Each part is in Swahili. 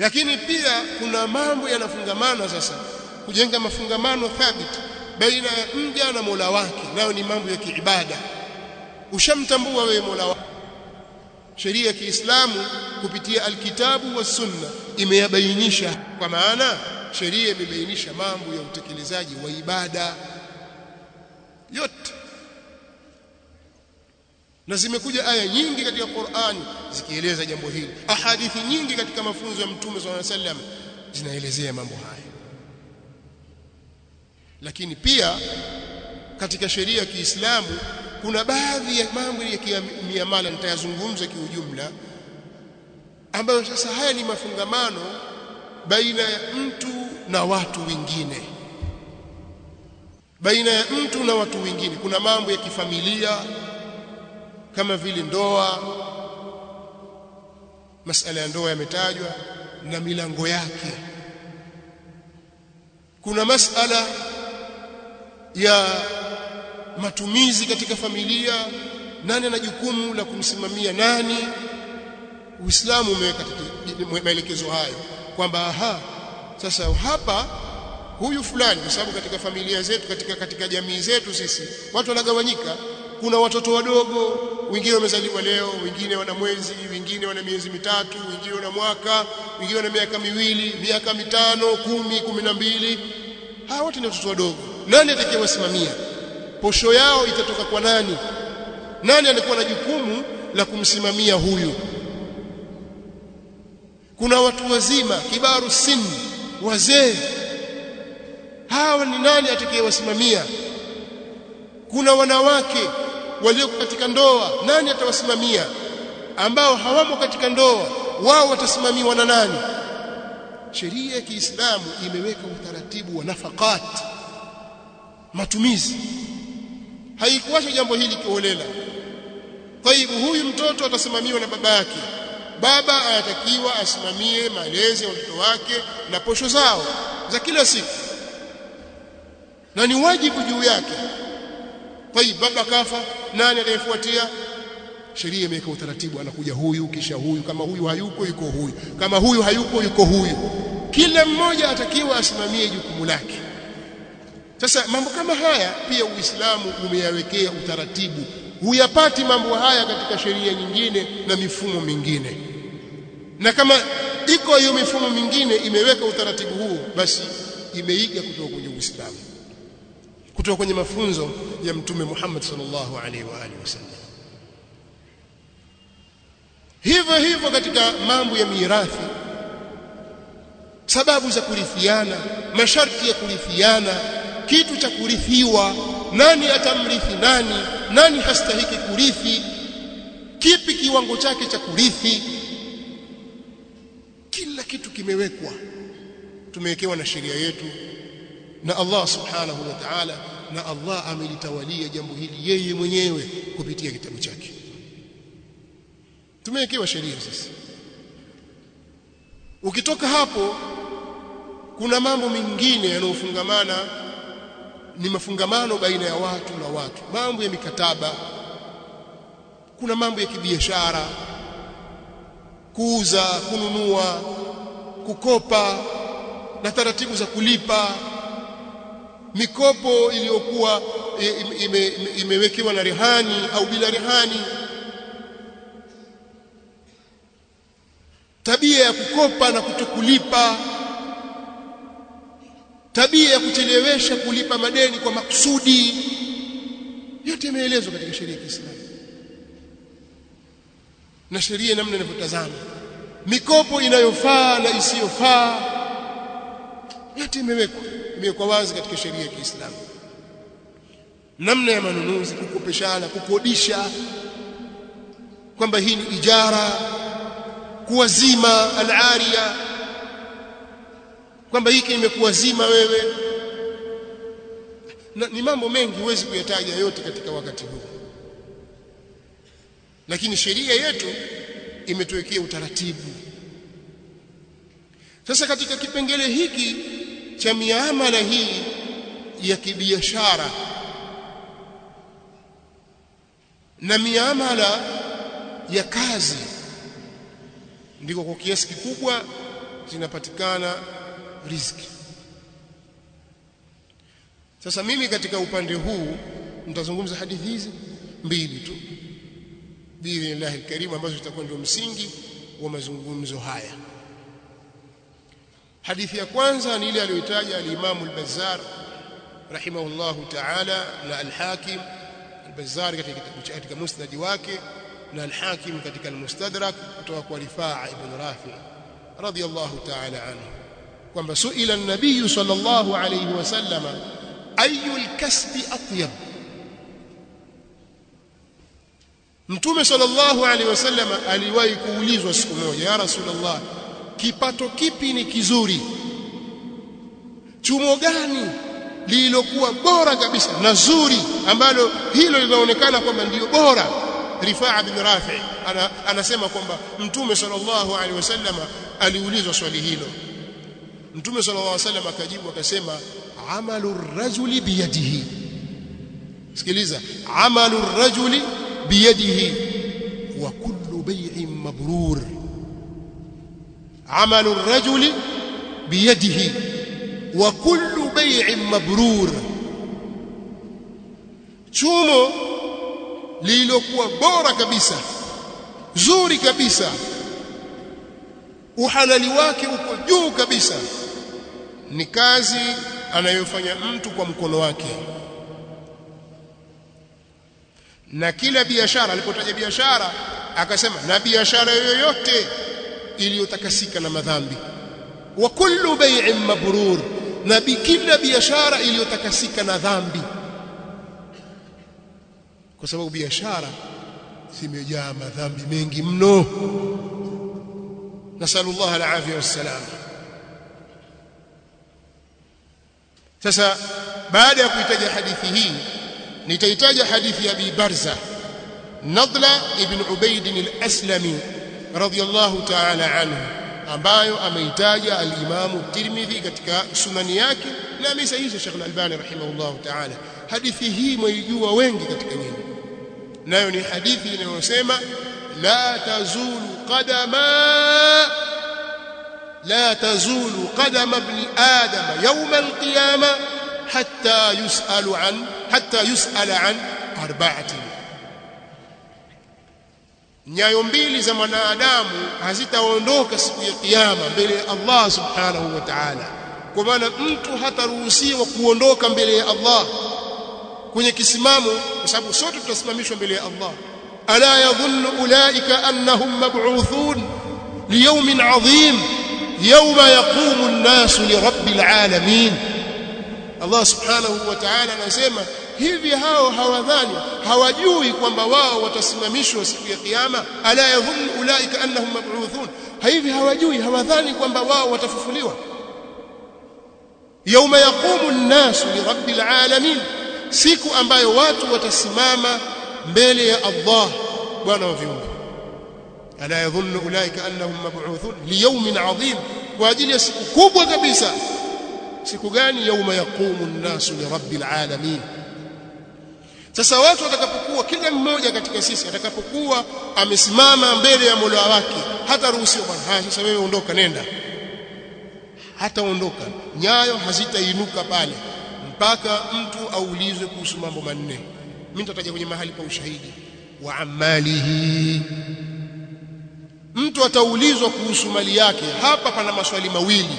lakini pia kuna mambo yanafungamana sasa kujenga mafungamano thabiti baina ya mja na Mola wake nayo ni mambo ya kiibada ushamtambua wewe Mola wako sheria ya Kiislamu kupitia alkitabu wa sunna imeyabainisha kwa maana sheria imebainisha mambo ya utekelezaji wa ibada yote na zimekuja aya nyingi katika Qur'ani zikieleza jambo hili ahadithi nyingi katika mafunzo ya mtume swalla wasallam zinaelezea mambo haya lakini pia katika sheria ya Kiislamu kuna baadhi ya mambo ya miamala nitayazungumza kiujumla ambayo sasa haya ni mafungamano baina ya mtu na watu wengine baina ya mtu na watu wengine kuna mambo ya kifamilia kama vile ndoa masala ya ndoa yametajwa na milango yake kuna masala ya matumizi katika familia nani ana jukumu la kumsimamia nani Uislamu umeweka maelekezo hayo kwamba aha sasa hapa huyu fulani kwa sababu katika familia zetu katika katika jamii zetu sisi watu wanagawanyika kuna watoto wadogo wengine wamezaliwa leo wengine wana mwezi wengine wana miezi mitatu wengine wana mwaka wengine wana miaka miwili miaka mitano kumi kumi na mbili hawa wote ni watoto wadogo nani atakayewasimamia posho yao itatoka kwa nani nani alikuwa na jukumu la kumsimamia huyu kuna watu wazima kibaru sini wazee hawa ni nani atakayewasimamia kuna wanawake walio katika ndoa nani atawasimamia ambao hawamo katika ndoa wao watasimamiwa na nani sheria ya Kiislamu imeweka utaratibu wa nafakat matumizi haikuacha jambo hili kiholela taibu huyu mtoto atasimamiwa na baba yake baba anatakiwa asimamie malezi ya watoto wake na posho zao za kila siku na ni wajibu juu yake tayib baba kafa nani atayefuatia sheria imeweka utaratibu anakuja huyu kisha huyu kama huyu hayuko yuko huyu kama huyu hayuko yuko huyu kila mmoja atakiwa asimamie jukumu lake sasa mambo kama haya pia Uislamu umeyawekea utaratibu huyapati mambo haya katika sheria nyingine na mifumo mingine na kama iko hiyo mifumo mingine imeweka utaratibu huo basi imeiga kutoka kwenye Uislamu kutoka kwenye mafunzo ya mtume Muhammad sallallahu alaihi wa alihi wasallam hivyo hivyo katika mambo ya mirathi sababu za kurithiana masharti ya kurithiana kitu cha kurithiwa nani atamrithi nani nani hastahiki kurithi kipi kiwango chake cha kurithi kila kitu kimewekwa tumewekewa na sheria yetu na Allah subhanahu wa ta'ala na Allah amelitawalia jambo hili yeye mwenyewe kupitia kitabu chake tumewekewa sheria sasa ukitoka hapo kuna mambo mengine yanayofungamana ni mafungamano baina ya watu na watu mambo ya mikataba kuna mambo ya kibiashara kuuza kununua kukopa na taratibu za kulipa mikopo iliyokuwa ime, ime, imewekewa na rehani au bila rehani tabia ya kukopa na kutokulipa tabia ya kuchelewesha kulipa madeni kwa makusudi yote imeelezwa katika sheria ya Kiislamu na sheria namna inavyotazama mikopo inayofaa na isiyofaa yote imewekwa imewekwa wazi katika sheria ya Kiislamu namna ya manunuzi kukopeshana kukodisha kwamba hii ni ijara kuwazima al-aria kwamba hiki imekuwazima wewe na, ni mambo mengi huwezi kuyataja yote katika wakati huu lakini sheria yetu imetuwekea utaratibu sasa katika kipengele hiki cha miamala hii ya kibiashara na miamala ya kazi ndiko kwa kiasi kikubwa zinapatikana riziki sasa mimi katika upande huu nitazungumza hadithi hizi mbili tu biidhnillahi alkarim ambazo zitakuwa ndio msingi wa mazungumzo haya hadithi ya kwanza ni ile aliyotaja al-Imam al-Bazzar rahimahullahu ta'ala na al-Hakim al-Bazzar katika katika musnad wake na al-Hakim katika al-Mustadrak kutoka kwa Rifaa ibn Rafi radiyallahu ta'ala anhu kwamba suila an-nabiy sallallahu alayhi wasallam ayu al-kasbi atyab Mtume sallallahu alaihi wasallam aliwahi kuulizwa siku moja ya Rasulullah kipato kipi ni kizuri chumo gani lililokuwa bora kabisa na zuri ambalo hilo linaonekana kwamba ndiyo bora Rifaa bin Rafi ana, anasema kwamba Mtume sallallahu alaihi wasallam aliulizwa swali hilo Mtume sallallahu alaihi wasallam akajibu akasema amalu rajuli biyadihi sikiliza amalu rajuli biyadihi wa kullu bay'in mabrur عمل الرجل بيده وكل بيع مبرور chumo lililokuwa bora kabisa zuri kabisa uhalali wake uko juu kabisa ni kazi anayofanya mtu kwa mkono wake na kila biashara alipotaja biashara akasema na biashara yoyote iliyotakasika na madhambi wa kullu bay'in mabrur na kila biashara iliyotakasika na dhambi kwa sababu biashara zimejaa madhambi mengi mno nasallallahu alafia wassalam sasa baada ya kuitaja hadithi hii nitaitaja hadithi ya Abi Barza Nadla ibn Ubayd al-Aslami radiyallahu ta'ala anhu ambayo ameitaja al-Imam Tirmidhi katika sunani yake na amesahihisha Sheikh al-Albani rahimahullahu ta'ala hadithi hii mwaijua wengi katika nyinyi nayo ni hadithi inayosema la tazulu qadama la tazulu qadama ibn adam yawm al-qiyama hatta yus'alu an hatta yus'ala an arba'atin nyayo mbili za mwanadamu hazitaondoka siku ya kiyama mbele ya Allah subhanahu wa ta'ala kwa maana mtu hataruhusiwa kuondoka mbele ya Allah kwenye kisimamo kwa sababu sote tutasimamishwa mbele ya Allah ala yadhunnu ulaika annahum mab'uthun liyawmin 'adhim yawma yaqumu an-nasu lirabbil 'alamin Allah subhanahu wa ta'ala anasema hivi hao hawadhani hawajui kwamba wao watasimamishwa siku ya kiyama ala yadhunnu ulaika annahum mab'uthun hivi hawajui hawadhani kwamba wao watafufuliwa yauma yaqumu an-nasu lirabbil alamin siku ambayo watu watasimama mbele ya Allah bwana wa viumbe ala yadhunnu ulaika annahum mab'uthun liyawmin 'adhim kwa ajili ya siku kubwa kabisa siku gani yauma yaqumu an-nasu lirabbil alamin sasa watu watakapokuwa kila mmoja katika sisi atakapokuwa amesimama mbele ya Mola wake hata ruhusiwa bwana haya sasa wewe ondoka nenda hata ondoka nyayo hazitainuka pale mpaka mtu aulizwe kuhusu mambo manne mimi nitataja kwenye mahali pa ushahidi wa amalihi mtu ataulizwa kuhusu mali yake hapa pana maswali mawili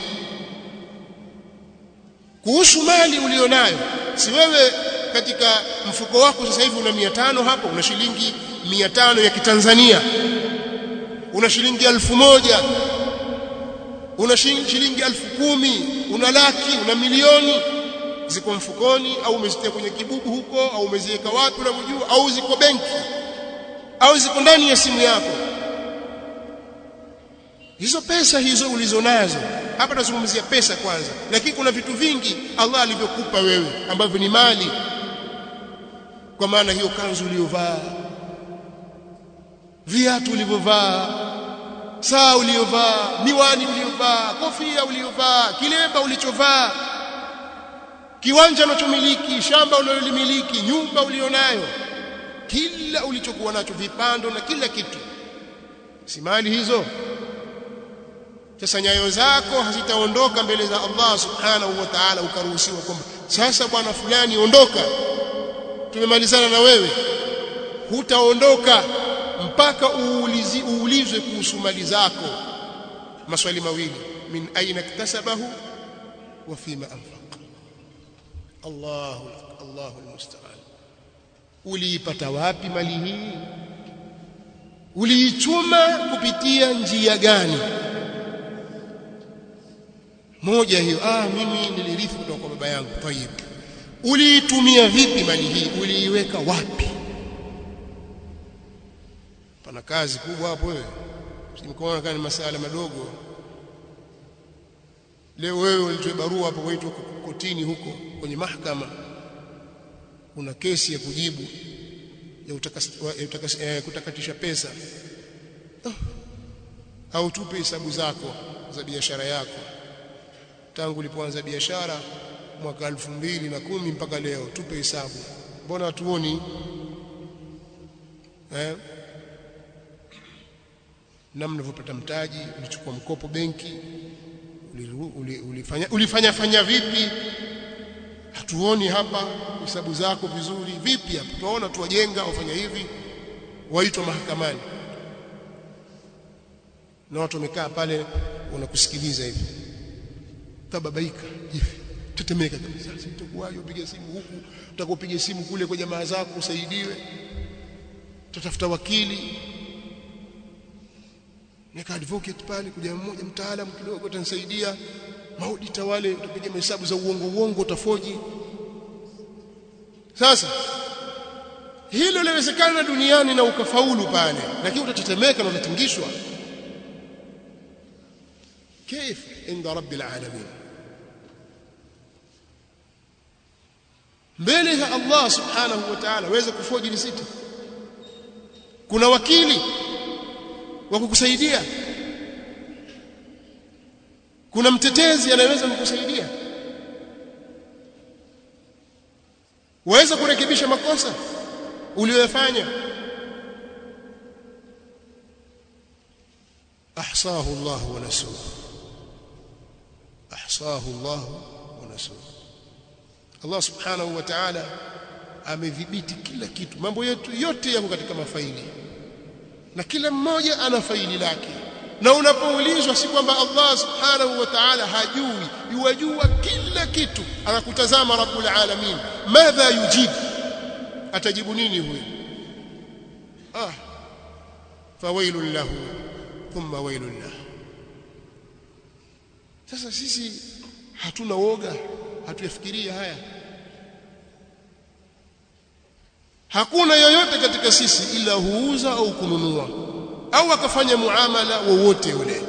kuhusu mali ulionayo si wewe katika mfuko wako sasa hivi una 500 hapo una shilingi 500 ya kitanzania una shilingi elfu moja una shilingi elfu kumi una laki una milioni ziko mfukoni au umezitia kwenye kibubu huko au umeziweka wapi unavyojua au ziko benki au ziko ndani ya simu yako hizo pesa hizo ulizonazo hapa tunazungumzia pesa kwanza lakini kuna vitu vingi Allah alivyokupa wewe ambavyo ni mali kwa maana hiyo kanzu uliyovaa viatu ulivyovaa saa uliyovaa miwani uliyovaa kofia uliyovaa kilemba ulichovaa kiwanja unachomiliki shamba unalolimiliki nyumba ulionayo kila ulichokuwa nacho vipando na kila kitu si mali hizo sasa nyayo zako hazitaondoka mbele za Allah subhanahu wa ta'ala ukaruhusiwa kwamba sasa bwana fulani ondoka tumemalizana na wewe hutaondoka mpaka uulizi, uulizwe kuhusu mali zako maswali mawili min aina iktasabahu wa fima anfaq Allahu Allahu almusta'an uliipata wapi mali hii uliichuma kupitia njia gani moja hiyo ah mimi nilirithi kutoka kwa baba yangu tayib uliitumia vipi mali hii uliiweka wapi pana kazi kubwa hapo wewe simkoona kama ni masala madogo leo wewe ulitoa barua hapo kwetu kotini huko kwenye mahakama una kesi ya kujibu ya, utakas, ya utakas, eh, kutakatisha pesa oh. au tupe hesabu zako za biashara yako tangu ulipoanza biashara mwaka elfu mbili na kumi mpaka leo tupe hesabu mbona hatuoni eh? namna ulivyopata mtaji ulichukua mkopo benki ulifanya ulifanya fanya vipi hatuoni hapa hesabu zako vizuri vipi hapa tunaona tuwajenga wafanya hivi waitwa mahakamani na watu wamekaa pale wanakusikiliza hivi tababaika hivi tetemeka kabisa sasa itakuwaje upige simu huku utakopiga simu kule kwa jamaa zako usaidiwe tutafuta wakili nika advocate pale kuja mmoja mtaalamu kidogo atanisaidia maudita wale utapiga mahesabu za uongo uongo utafoji sasa hilo linawezekana duniani na ukafaulu pale lakini utatetemeka na utatingishwa كيف عند رب العالمين mbele ya Allah subhanahu wa ta'ala waweza kufoji risiti kuna wakili wa kukusaidia kuna mtetezi anayeweza kukusaidia waweza kurekebisha makosa uliyofanya ahsahu Allah wa nasuhu ahsahu Allah wa nasuhu Allah subhanahu wa ta'ala amedhibiti kila kitu mambo yetu yote yako katika mafaili na kila mmoja ana faili lake na unapoulizwa si kwamba Allah subhanahu wa ta'ala hajui yuwajua kila kitu anakutazama rabbul alamin madha yujibu atajibu nini huyo ah fawailun lahu thumma wailun lahu sasa sisi hatuna woga hatuyafikiria haya hakuna yoyote katika sisi ila huuza au kununua au akafanya muamala wowote ule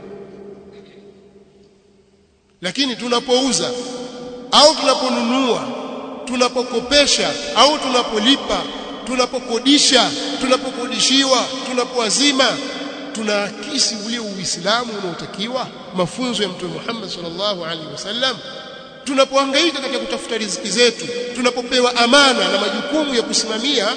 lakini tunapouza au tunaponunua tunapokopesha au tunapolipa tunapokodisha tunapokodishiwa tunapoazima tunaakisi ule uislamu unaotakiwa mafunzo ya mtume Muhammad sallallahu alaihi wasallam tunapohangaika katika kutafuta riziki zetu tunapopewa amana na majukumu ya kusimamia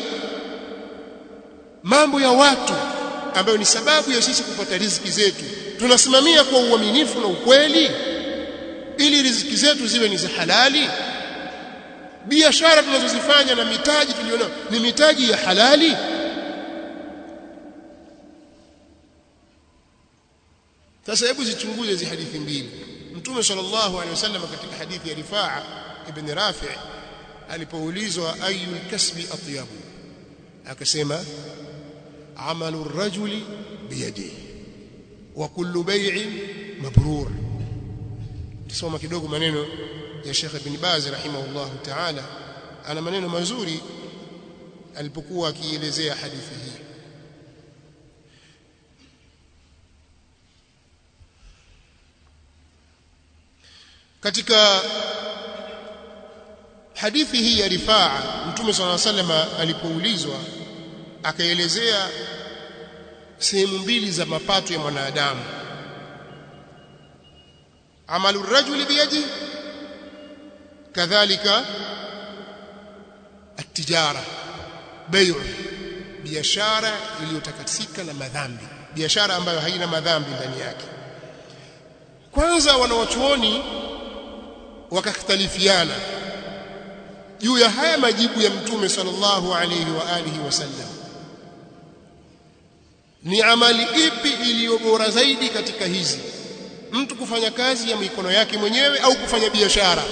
mambo ya watu ambayo ni sababu ya sisi kupata riziki zetu tunasimamia kwa uaminifu na ukweli ili riziki zetu ziwe ni za halali biashara tunazozifanya na mitaji tuliona ni mitaji ya halali sasa hebu zichunguze hizi hadithi mbili mtume sallallahu alaihi wasallam katika hadithi ya Rifaa ibn Rafi' alipoulizwa ayu kasbi atyabu akasema amalu rajuli biyadihi wa kullu bay'in mabrur tusoma kidogo maneno ya Sheikh Ibn Baz rahimahullah ta'ala ana maneno mazuri alipokuwa akielezea hadithi hii katika hadithi hii ya Rifaa Mtume صلى الله عليه وسلم alipoulizwa akaelezea sehemu mbili za mapato ya mwanadamu amalu rajuli biyadi kadhalika atijara bayu biashara iliyotakatika na madhambi biashara ambayo haina madhambi ndani yake kwanza wanawachuoni wakakhtalifiana juu ya haya majibu ya mtume sallallahu alayhi wa alihi wasallam ni amali ipi iliyo bora zaidi katika hizi mtu kufanya kazi ya mikono yake mwenyewe au kufanya biashara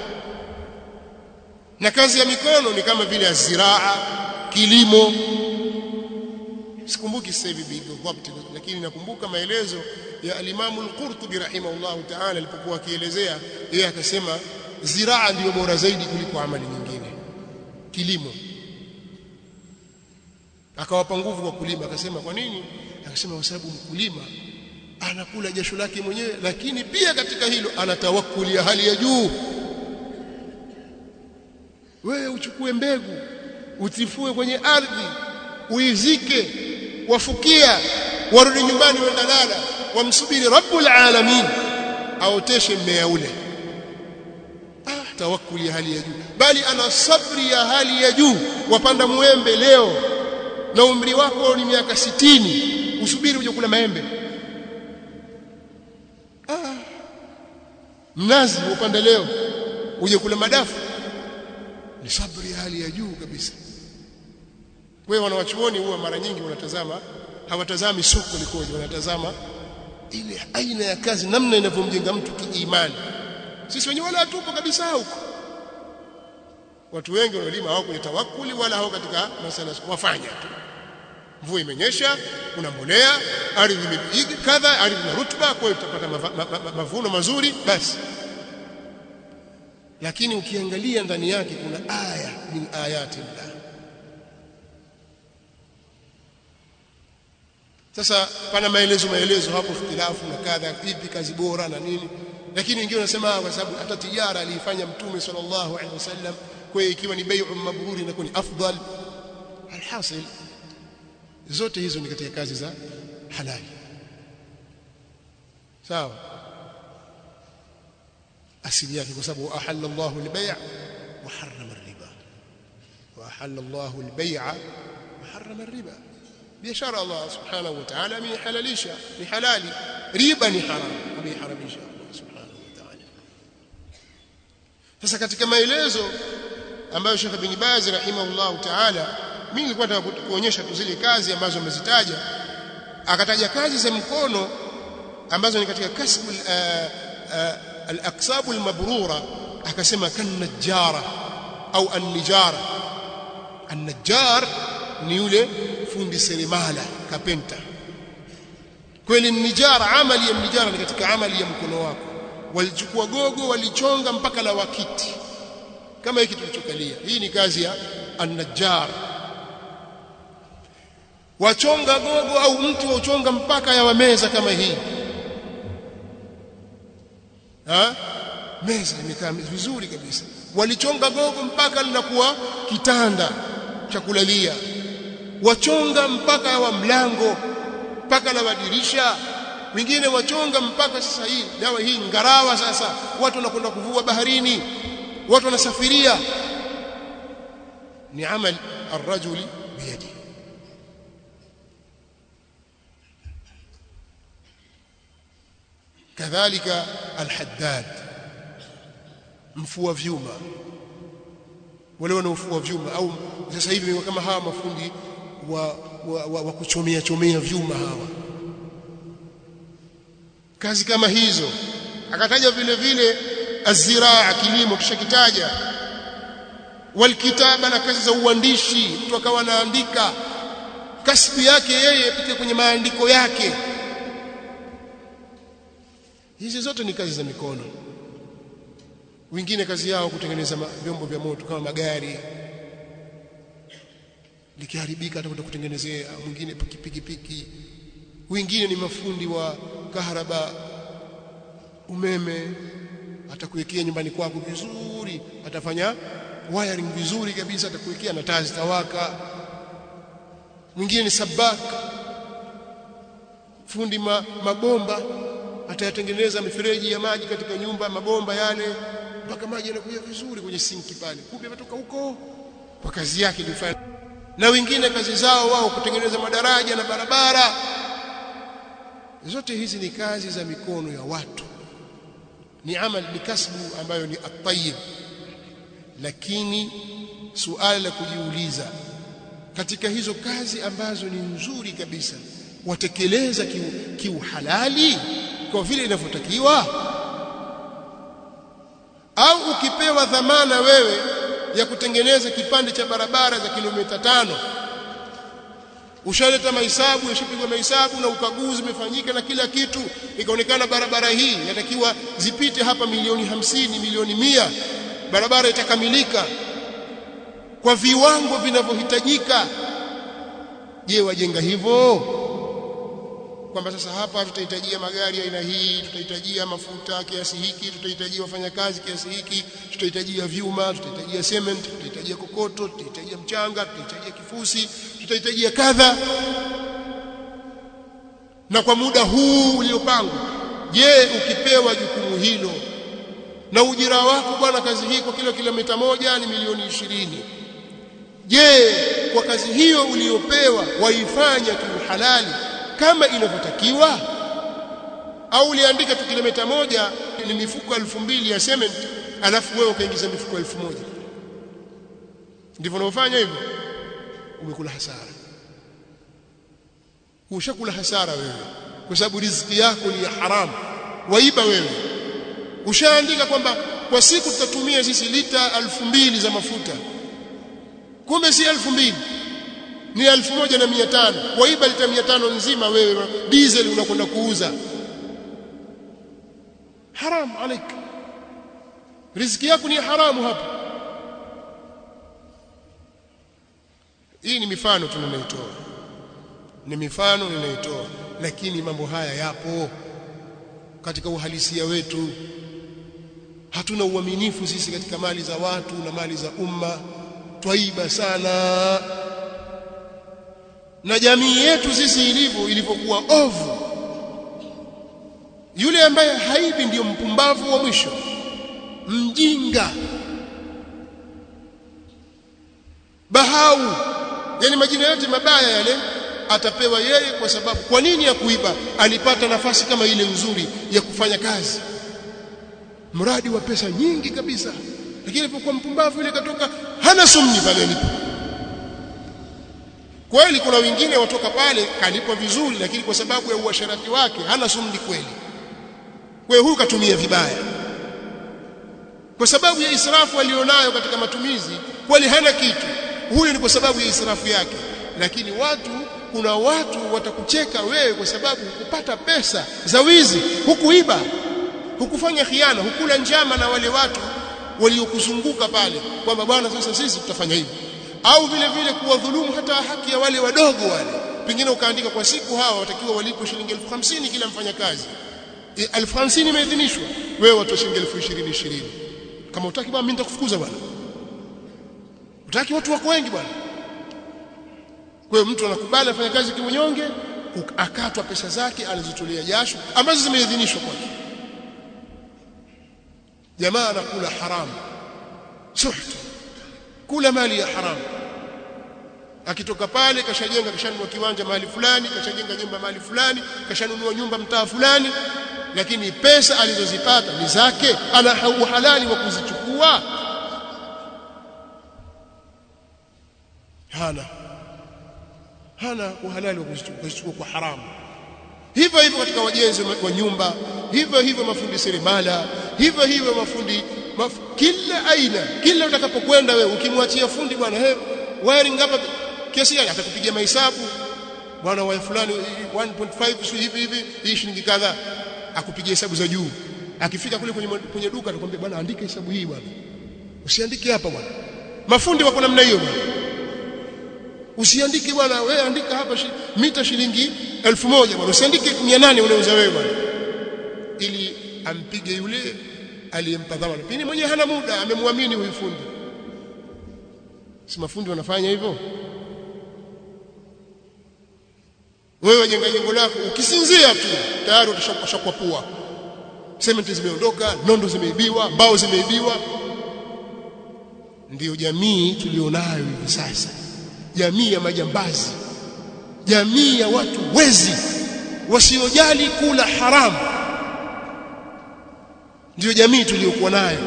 na kazi ya mikono ni kama vile aziraa kilimo sikumbuki sasa hivi bidhabt lakini nakumbuka maelezo ya alimamu al-Qurtubi rahimahullahu ta'ala alipokuwa akielezea yeye akasema ziraa ndiyo bora zaidi kuliko amali nyingine kilimo akawapa nguvu kwa kulima akasema kwa nini akasema kwa sababu mkulima anakula jasho lake mwenyewe lakini pia katika hilo ana tawakkuli ya hali ya juu wewe uchukue mbegu utifue kwenye ardhi uizike wafukia warudi nyumbani wenda lala wamsubiri rabbul alamin aoteshe mmea ule ah tawakkuli ya hali ya juu bali ana sabri ya hali ya juu wapanda muembe leo na umri wako ni miaka sitini usubiri uje kula maembe ah mnazi upande leo uje kula madafu ni sabri ya hali ya juu kabisa wewe wanawachuoni huwa mara nyingi wanatazama hawatazami soko likoje wanatazama ile aina ya kazi namna inavyomjenga mtu kiimani sisi wenyewe wala hatupo kabisa huko watu wengi wanaolima hawako kwenye tawakkuli wala hawako katika masala wafanya tu mvua imenyesha kuna mbolea ardhi imepiga kadha ardhi na rutuba kwa hiyo tutapata mava, ma, ma, mavuno mazuri basi lakini ukiangalia ndani yake kuna aya min ayati llah sasa pana maelezo maelezo hapo ikhtilafu na kadha ipi kazi bora na nini lakini wengine wanasema kwa sababu hata tijara aliifanya mtume sallallahu alaihi wasallam kwa hiyo ikiwa ni bai'u mabruri inakuwa ni afdal alhasil zote hizo ni katika kazi za halali sawa asili yake kwa sababu ahalla Allahu al-bay' wa harrama ar-riba wa ahalla Allahu al-bay' wa harrama ar-riba biashara Allah subhanahu wa ta'ala amehalalisha ni halali riba ni haram ameharamisha Allah subhanahu wa ta'ala sasa katika maelezo ambayo Sheikh bin Baz rahimahullah ta'ala mimi nilikuwa nataka kuonyesha tu zile kazi ambazo amezitaja akataja kazi za mkono ambazo ni katika kasbu al-aqsabu al-mabrura akasema kan najjara au an-nijara an-najjar ni yule fundi seremala kapenta kweli nijara amali ya nijara ni katika amali ya mkono wako walichukua gogo walichonga mpaka la wakiti kama hiki tulichokalia hii ni kazi ya an-najjar wachonga gogo au mtu wachonga mpaka ya meza kama hii ha meza imekaa vizuri kabisa walichonga gogo mpaka linakuwa kitanda cha kulalia wachonga mpaka wa mlango mpaka la madirisha wengine wachonga mpaka sasa hii dawa hii ngarawa sasa watu wanakwenda kuvua baharini watu wanasafiria ni amal arrajuli biyadi kadhalika alhaddad mfua vyuma wale wanaofua vyuma au sasa hivi kama hawa mafundi wa, wa, wa, wa kuchomea chomea vyuma hawa kazi kama hizo akataja vile vile aziraa kilimo kisha kitaja walkitaba na kazi za uandishi mtu akawa anaandika kasbi yake yeye pite kwenye maandiko yake hizi zote ni kazi za mikono wengine kazi yao kutengeneza vyombo vya moto kama magari likiharibika atakwenda kutengenezea mwingine pikipiki piki wengine ni mafundi wa kaharaba umeme atakuwekea nyumbani kwako vizuri atafanya wiring vizuri kabisa atakuwekea na taa zitawaka mwingine ni sabak fundi ma, mabomba atayatengeneza mifereji ya maji katika nyumba mabomba yale mpaka maji yanakuja vizuri kwenye sinki pale kumbe yametoka huko kwa kazi yake ilifanya na wengine kazi zao wao kutengeneza madaraja na barabara zote hizi ni kazi za mikono ya watu ni amal ni kasbu ambayo ni at-tayyib lakini suala la kujiuliza katika hizo kazi ambazo ni nzuri kabisa watekeleza kiuhalali kiu kwa vile inavyotakiwa au ukipewa dhamana wewe ya kutengeneza kipande cha barabara za kilomita tano ushaleta mahesabu yashapigwa mahesabu na ukaguzi umefanyika na kila kitu ikaonekana barabara hii inatakiwa zipite hapa milioni hamsini milioni mia barabara itakamilika kwa viwango vinavyohitajika je wajenga hivyo kwamba sasa hapa tutahitajia magari aina hii tutahitajia mafuta kiasi hiki tutahitajia wafanyakazi kiasi hiki tutahitajia vyuma tutahitajia cement tutahitajia kokoto tutahitajia mchanga tutahitajia kifusi tutahitajia kadha na kwa muda huu uliopangwa je ukipewa jukumu hilo na ujira wako bwana kazi hii kwa kila kilomita moja ni milioni ishirini je kwa kazi hiyo uliyopewa waifanya kiuhalali kama inavyotakiwa au uliandika tu kilomita moja ni mifuko elfu mbili ya cement alafu wewe ukaingiza mifuko elfu moja ndivyo unavyofanya hivyo umekula hasara ushakula hasara wewe kwa sababu riziki yako ni ya haramu waiba wewe ushaandika kwamba kwa siku tutatumia sisi lita elfu mbili za mafuta kumbe si elfu mbili ni elfu moja na mia tano waiba lita mia tano nzima wewe diesel unakwenda kuuza haram alaik riziki yako ni haramu hapa hii ni mifano tu ninayotoa ni mifano ninayotoa lakini mambo haya yapo katika uhalisia wetu hatuna uaminifu sisi katika mali za watu na mali za umma twaiba sana na jamii yetu sisi ilivyo ilivyokuwa ovu yule ambaye haibi ndiyo mpumbavu wa mwisho mjinga bahau yani majina yote mabaya yale atapewa yeye kwa sababu kwa nini ya kuiba alipata nafasi kama ile nzuri ya kufanya kazi mradi wa pesa nyingi kabisa lakini alipokuwa mpumbavu ile katoka hana sumni pale alipo kweli kuna wengine watoka pale kalipwa vizuri lakini kwa sababu ya uasharati wake hana sumni kweli kwa huyu katumia vibaya kwa sababu ya israfu alionayo katika matumizi kweli hana kitu huyu ni kwa sababu ya israfu yake lakini watu kuna watu watakucheka wewe kwa sababu hukupata pesa za wizi hukuiba hukufanya khiana hukula njama na wale watu waliokuzunguka pale kwamba bwana sasa sisi tutafanya hivi au vile vile kuwadhulumu hata haki ya wale wadogo wale pengine ukaandika kwa siku hawa watakiwa walipo shilingi elfu hamsini kila mfanyakazi e, elfu hamsini imeidhinishwa wewe watoa shilingi elfu ishirini ishirini kama utaki bwana mimi nitakufukuza bwana utaki watu wako wengi bwana kwa hiyo mtu anakubali afanye kazi kiunyonge akatwa pesa zake alizotolea jasho ambazo zimeidhinishwa kwake jamaa anakula haramu suht kula mali ya haramu akitoka pale kashajenga kashanunua kiwanja mahali fulani kashajenga nyumba mahali fulani kashanunua nyumba mtaa fulani lakini pesa alizozipata ni zake ana uhalali wa kuzichukua hana hana uhalali wa kuzichukua kwa haramu hivyo hivyo katika wajenzi wa nyumba hivyo hivyo mafundi seremala hivyo hivyo mafundi maf, kila aina kila utakapokwenda wewe ukimwachia fundi bwana he wiring hapa kiasi gani atakupigia mahesabu bwana wa fulani 1.5 sio hivi hivi hii shilingi kadhaa akupigia hesabu za juu akifika kule kwenye, kwenye duka atakwambia bwana andika hesabu hii bwana usiandike hapa bwana mafundi wako namna hiyo bwana usiandike bwana wewe andika hapa shi, mita shilingi elfu moja bwana usiandike 800 unauza wewe bwana ili ampige yule aliyempa dhamana pini mwenyewe hana muda amemwamini huyu fundi si mafundi wanafanya hivyo wewe wajenga jengo lako ukisinzia tu tayari utashakwa pua sementi zimeondoka nondo zimeibiwa mbao zimeibiwa ndiyo jamii tulionayo hivi sasa jamii ya majambazi jamii ya watu wezi wasiojali kula haramu ndiyo jamii tuliyokuwa nayo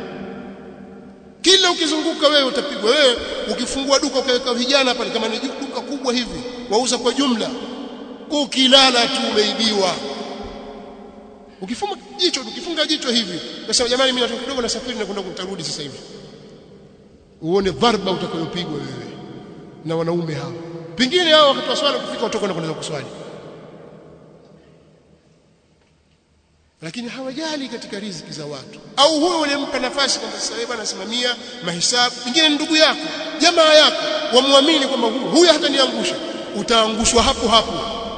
kila ukizunguka wewe utapigwa wewe ukifungua duka ukaweka vijana pale kama ni duka kubwa hivi wauza kwa jumla ukilala tu umeibiwa ukifunga jicho ukifunga jicho hivi nasema jamani mimi natoka kidogo nasafiri na kwenda kutarudi sasa hivi uone dharba utakayopigwa wewe na wanaume hao pengine hao wakati wa swala kufika watoka na kwenda kuswali lakini hawajali katika riziki za watu au huyo ulimpa nafasi kwamba sasa wewe anasimamia mahesabu pengine ndugu yako jamaa yako wamwamini kwamba huyu huyu hataniangusha utaangushwa hapo hapo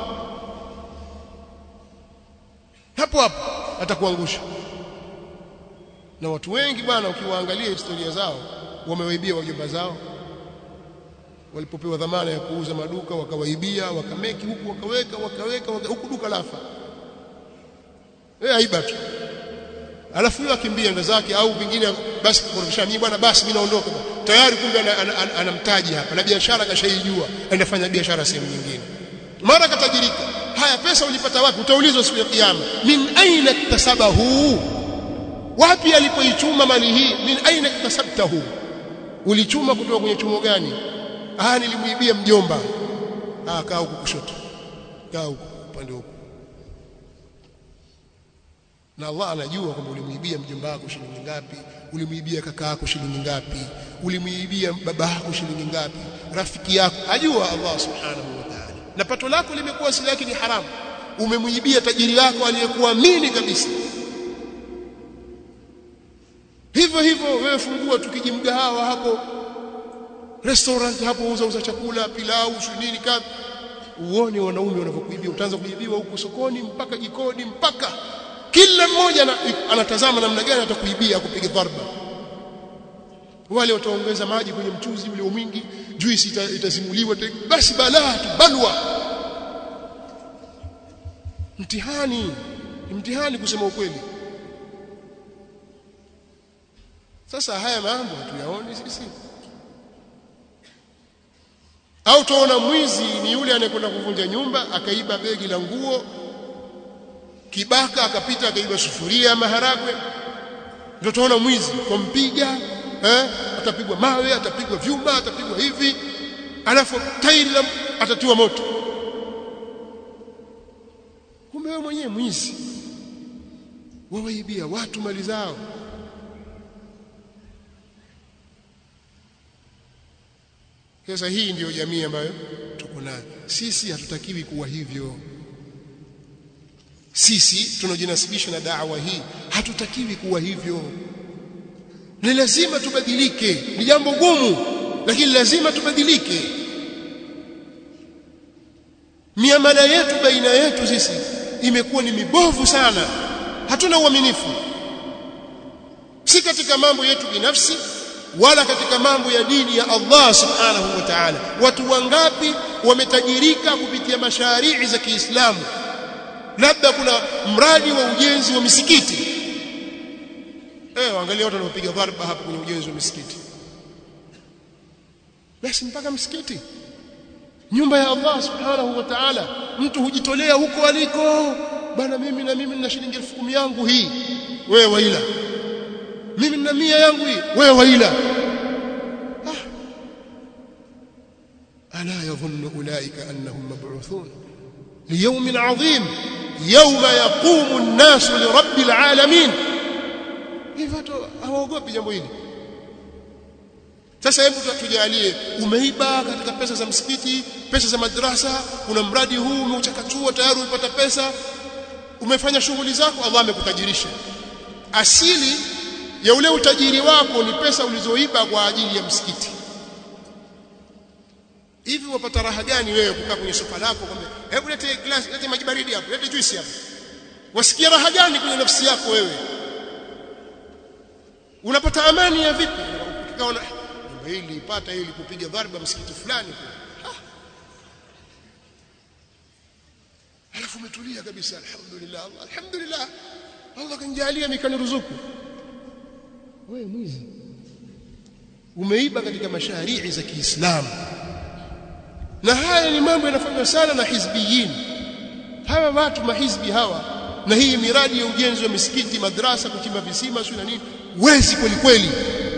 hapo hapo atakuangusha na watu wengi bwana ukiwaangalia historia zao wamewaibia wajomba zao walipopewa dhamana ya kuuza maduka wakawaibia wakameki huku wakaweka wakaweka waka, huku duka lafa eh aiba tu alafu yule akimbia ndo zake au vingine basi kurudisha mimi bwana basi mimi naondoka tayari kumbe anamtaji hapa na biashara kashaijua anafanya biashara sehemu nyingine mara katajirika haya pesa ulipata wapi utaulizwa siku ya kiyama min aina iktasabahu wapi alipoichuma mali hii min aina iktasabtahu ulichuma kutoka kwenye chumo gani ah nilimuibia mjomba ah kaa huku kushoto kaa huku upande huku na Allah anajua kwamba ulimuibia mjomba wako shilingi ngapi ulimuibia kaka yako shilingi ngapi ulimuibia baba yako shilingi ngapi rafiki yako ajua Allah subhanahu wa ta'ala na pato lako limekuwa asili yake ni haramu umemuibia tajiri wako aliyekuamini kabisa hivyo hivyo wewe fungua tukijimgahawa hapo restaurant hapo uza uza chakula pilau nini kadha uone wanaume wanavyokuibia utaanza kuibiwa huko sokoni mpaka jikoni mpaka kila mmoja anatazama namna gani atakuibia kupiga dharba wale wataongeza maji kwenye mchuzi ule mwingi juisi ita, itazimuliwa basi balaa tu balwa mtihani ni mtihani kusema ukweli sasa haya mambo hatuyaoni sisi au tuona mwizi ni yule anayekwenda kuvunja nyumba akaiba begi la nguo kibaka akapita akaiba sufuria ya maharagwe ndio tunaona mwizi kumpiga eh atapigwa mawe atapigwa vyuma atapigwa hivi alafu tairi atatiwa moto kumbe wewe mwenyewe mwizi wawaibia watu mali zao sasa hii ndiyo jamii ambayo tuko nayo sisi hatutakiwi kuwa hivyo sisi tunaojinasibisha na da'wa hii hatutakiwi kuwa hivyo ni lazima tubadilike ni jambo gumu lakini lazima tubadilike miamala yetu baina yetu sisi imekuwa ni mibovu sana hatuna uaminifu si katika mambo yetu binafsi wala katika mambo ya dini ya Allah subhanahu wa ta'ala watu wangapi wametajirika kupitia masharii za Kiislamu labda kuna mradi wa ujenzi wa misikiti eh angalia watu wanaopiga dharba hapa kwenye ujenzi wa misikiti basi mpaka msikiti nyumba ya Allah subhanahu wa ta'ala mtu hujitolea huko aliko bana mimi na mimi nina shilingi 10,000 yangu hii wewe waila mimi nina mia yangu hii wewe waila ah. ala yadhunnu ulaika annahum mab'uthun liyawmin 'adhim yawma yaqumu an-nasu lirabbil 'alamin hivyo tu hawaogopi jambo hili sasa hebu tujalie umeiba katika pesa za msikiti pesa za madrasa kuna mradi huu umeuchakachua tayari umepata pesa umefanya shughuli zako Allah amekutajirisha asili ya ule utajiri wako ni pesa ulizoiba kwa ajili ya msikiti hivi wapata raha gani wewe kukaa kwenye sofa lako kwamba hebu lete glass lete maji baridi hapo lete juice hapo wasikia raha gani kwenye nafsi yako wewe unapata amani ya vipi ukaona nyumba hii nilipata ili kupiga dharba msikiti fulani alafu umetulia kabisa alhamdulillah alhamdulillah Allah kanijalia nikaniruzuku wewe mwizi umeiba katika masharii za Kiislamu na haya ni mambo yanafanywa sana na hizbiyin hawa watu mahizbi hawa na hii miradi ya ujenzi wa misikiti madrasa kuchimba visima sio na nini wezi kweli kweli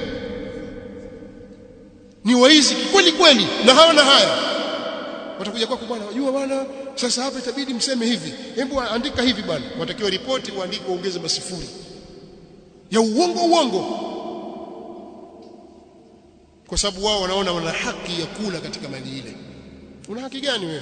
ni waizi kweli kweli na hawana haya watakuja kwako bwana wajua bwana sasa hapa itabidi mseme hivi hebu andika hivi bwana watakiwa ripoti uandike uongeze masifuri ya uongo uongo kwa sababu wao wanaona wana haki ya kula katika mali ile una haki gani wewe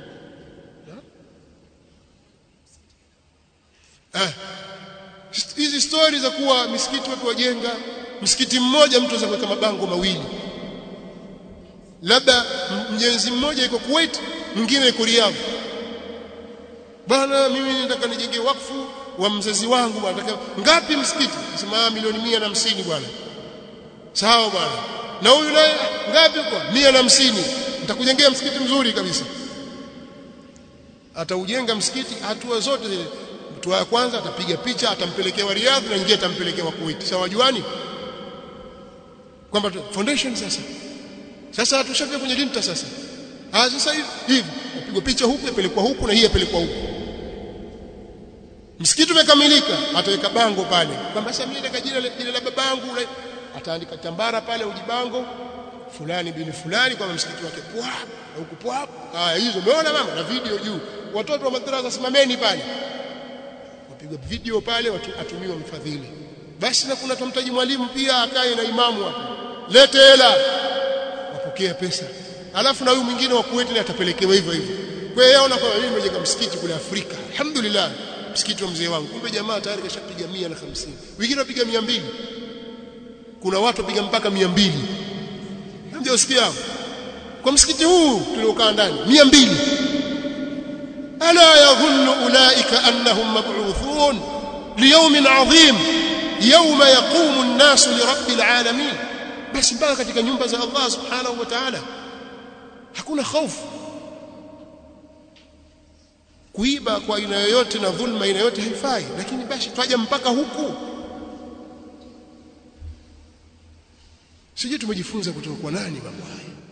ah hizi stori za kuwa misikiti watu wajenga msikiti mmoja mtu anaweza kuweka mabango mawili labda mjenzi mmoja yuko Kuwait mwingine yuko Riyadh bwana mimi nataka nijenge wakfu wa mzazi wangu bwana nataka ngapi msikiti sema milioni mia na hamsini bwana sawa bwana na huyu naye ngapi kwa mia na hamsini nitakujengea msikiti mzuri kabisa ataujenga msikiti hatua zote zile hatua ya kwanza atapiga picha atampelekea wa Riyadh na nyingine atampelekea wa Kuwait sawa juani kwamba foundation sasa sasa tushafika kwenye linta sasa ah sasa hivi hivi upigwa picha huku yapelekwa huku na hii yapelekwa huku msikiti umekamilika ataweka bango pale kwamba sasa mimi nataka jina jina la babangu ataandika tambara pale ujibango fulani bin fulani kwamba msikiti wake pwa na huku pwa haya hizo umeona mama na video juu watoto wa madrasa simameni pale wapigwa video pale watu atumiwa mfadhili basi na kuna tumtaji mwalimu pia akae na imamu hapo lete hela wapokea pesa alafu na huyu mwingine wa Kuwait atapelekewa hivyo hivyo kwa hiyo yaona kwamba mimi nimejenga msikiti kule Afrika alhamdulillah msikiti wa mzee wangu kumbe jamaa tayari kashapiga 150 wengine wapiga 200 kuna watu wapiga mpaka 200 ndio usikia kwa msikiti huu tuliokaa ndani 200 ala yadhunnu ulaika annahum mab'uthun liyawmin 'adhim yawma yaqumu an-nasu li rabbil 'alamin basi mpaka katika nyumba za Allah subhanahu wa ta'ala hakuna hofu kuiba kwa aina yoyote na dhulma aina yoyote haifai lakini basi twaja mpaka huku sije tumejifunza kutoka kwa nani mambo haya